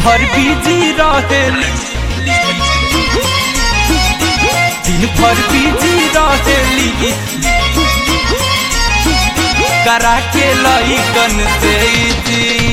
भर बिजी रहेली दिन भर बिजी रहेली करा के लइकन से जी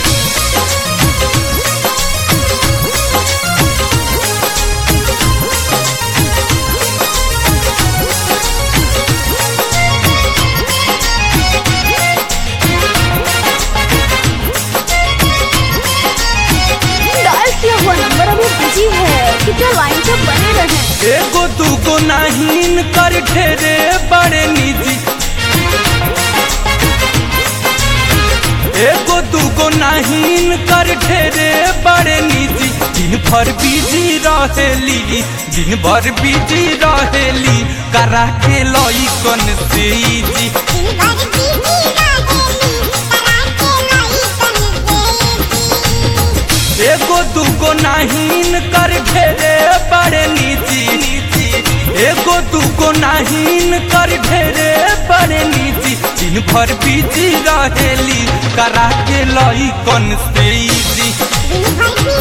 डायल किया हुआ नंबर अभी बिजी है कृपया लाइन पे बने रहें एगो दूगो नाहीन कर ढेरे बड़े निजी एगो दूगो नाहीन कर ढेरे बड़े निजी दिन भर बिजी रहेली दिन भर बिजी रहेली करा के लई कन से जी एगो दूगो नाहीन कर ढेरे बड़े निजी एगो दूगो नाहीन कर ढेरे बड़े निजी दिन भर बिजी रहेली करा के लई कन से जी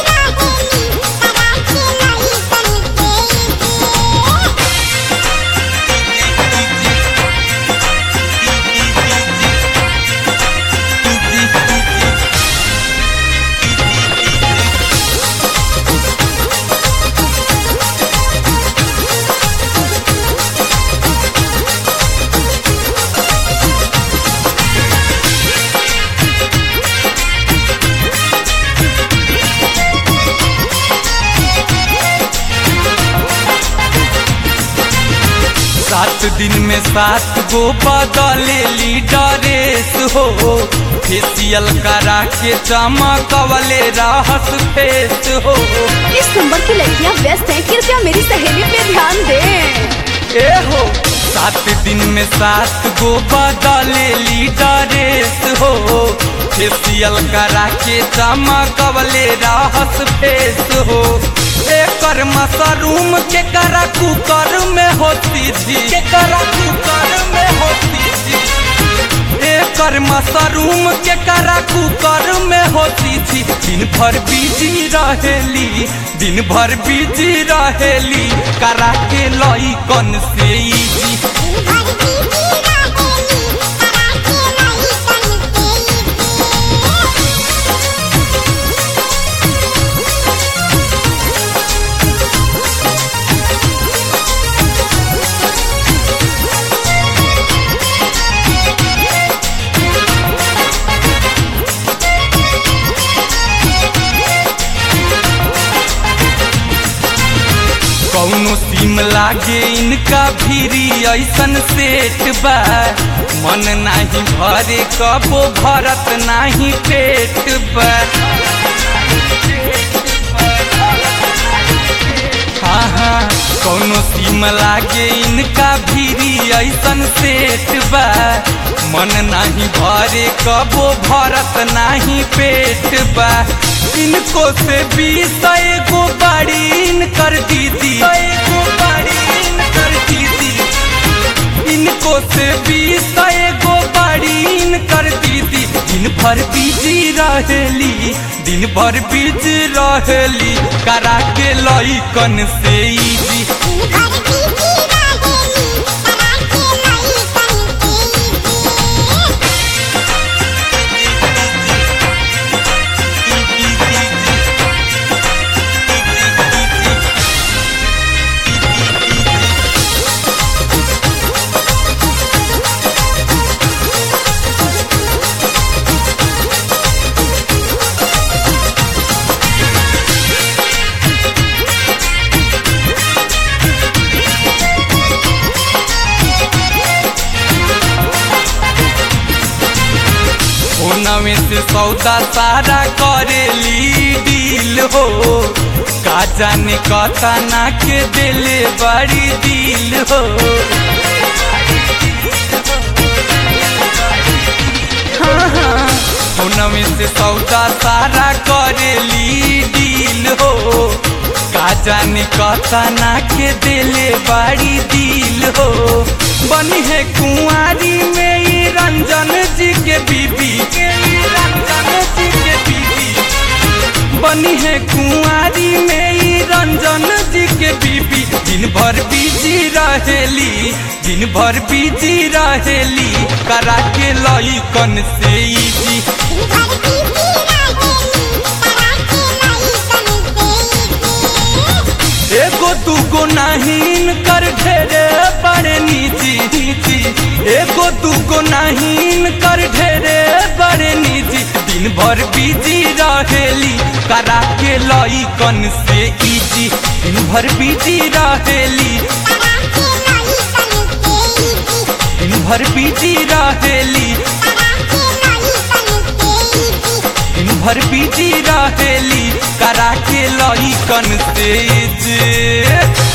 सात दिन में सात गो बदलेली ड्रेस हो फेसियल करा के चमकवले रहस फेस हो इस नंबर की लड़कियां व्यस्त हैं कृपया मेरी सहेली पे ध्यान दें ए हो सात दिन में सात गो बदलेली ड्रेस हो फेसियल करा के चमकवले रहस फेस हो एकर मशरूम के करा कुकर में होती थी के करा कुकर में होती थी एकर मशरूम के करा कुकर में होती थी दिन भर बिजी रहेली दिन भर बिजी रहेली करा के लई कन से जी कौनो सीम लागे इनका भीरी ऐसन सेठ बा मन नाही भरे कबो भरत नाही पेट बा हाँ हाँ कौनो सीम लागे इनका भीरी ऐसन सेठ बा मन नाही भरे कबो भरत नाही पेट बा इनको से बीस एगो बाड़ी इनकर दीदी एगो बाड़ी इनकर दीदी इनको से बीस एगो बाड़ी इनकर दीदी दिन भर बिजी रहेली दिन भर बिजी रहेली करा के लई कन से जी फोनवे से सौदा सारा करेली डील हो का जाने कथा ना के दिले बड़ी दिल हो हाँ, हाँ, फोनवे से सौदा सारा करेली डील हो का जाने कथा ना के दिले बड़ी दिल हो बनी है कुंवारी में ई रंजन जी के बीबी के ई रंजन जी के बीबी भर बिजी रहेली दिन भर बिजी रहेली करा के लई कन से इजी एगो दूगो नाहीन कर ढेरे बड़े नीची नीची एगो दूगो नाहीन कर ढेरे बड़े नीची दिन भर बिजी रहेली करा के लई कन से इजी दिन भर बिजी रहेली दिन भर बिजी रहेली दिन भर बिजी रहेली करा के लई कन से जे